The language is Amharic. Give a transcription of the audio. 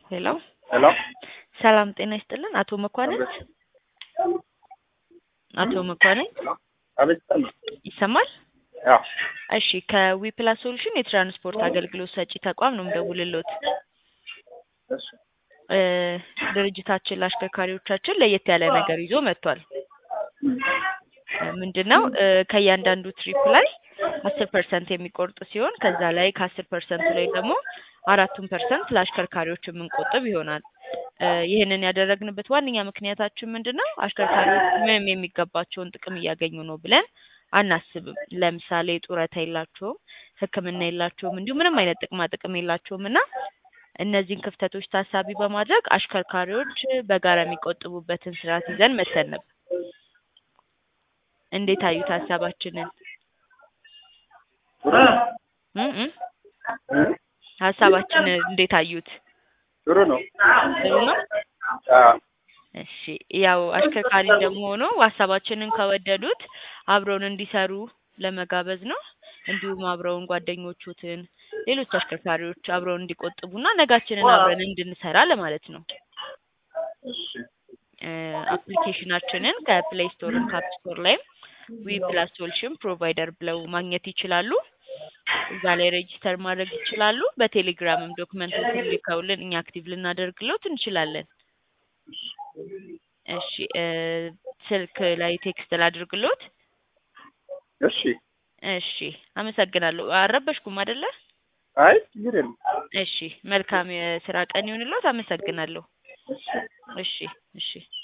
ሄሎ ሄሎ ሰላም ጤና ይስጥልን። አቶ መኳንንት አቶ መኳንንት አቤት ይሰማል? ይሰማል? ያው እሺ ከዊፕላስ ሶሉሽን የትራንስፖርት አገልግሎት ሰጪ ተቋም ነው የምደውልልዎት። እሺ እ ድርጅታችን ለአሽከርካሪዎቻችን ለየት ያለ ነገር ይዞ መጥቷል። ምንድነው እ ከእያንዳንዱ ትሪፕ ላይ አስር ፐርሰንት የሚቆርጥ ሲሆን ከዛ ላይ ከአስር ፐርሰንቱ ላይ ደግሞ አራቱን ፐርሰንት ለአሽከርካሪዎች የምንቆጥብ ይሆናል። እ ይህንን ያደረግንበት ዋነኛ ምክንያታችን ምንድነው አሽከርካሪዎች ምንም የሚገባቸውን ጥቅም እያገኙ ነው ብለን አናስብም። ለምሳሌ ጡረታ የላቸውም፣ ሕክምና የላቸውም፣ እንዲሁም ምንም አይነት ጥቅማ ጥቅም የላቸውም እና እነዚህን ክፍተቶች ታሳቢ በማድረግ አሽከርካሪዎች በጋራ የሚቆጥቡበትን ስርዓት ይዘን መተን ነበር። እንዴት አዩት ሀሳባችንን? ጥሩ ነው። እ እ ሀሳባችንን እንዴት አዩት? ጥሩ ነው። ጥሩ ነው። አዎ እሺ ያው አሽከርካሪ እንደመሆኑ ሀሳባችንን ከወደዱት አብረውን እንዲሰሩ ለመጋበዝ ነው። እንዲሁም አብረውን ጓደኞቹትን ሌሎች አሽከርካሪዎች አብረውን እንዲቆጥቡና ነጋችንን አብረን እንድንሰራ ለማለት ነው። እሺ እ አፕሊኬሽናችንን ከፕሌይ ስቶርም ከአፕ ስቶር ላይም ዊ ፕላስ ሶሉሽን ፕሮቫይደር ብለው ማግኘት ይችላሉ። እዛ ላይ ሬጂስተር ማድረግ ይችላሉ። በቴሌግራምም ዶክመንቶችን ልከውልን እኛ አክቲቭ ልናደርግሎት እንችላለን። እሺ እ ስልክ ላይ ቴክስት ላድርግሎት? እሺ እሺ አመሰግናለሁ። አልረበሽኩም አይደለ? አይ ችግር የለም። እሺ መልካም የስራ ቀን ይሁንልዎት። አመሰግናለሁ። እሺ እሺ እሺ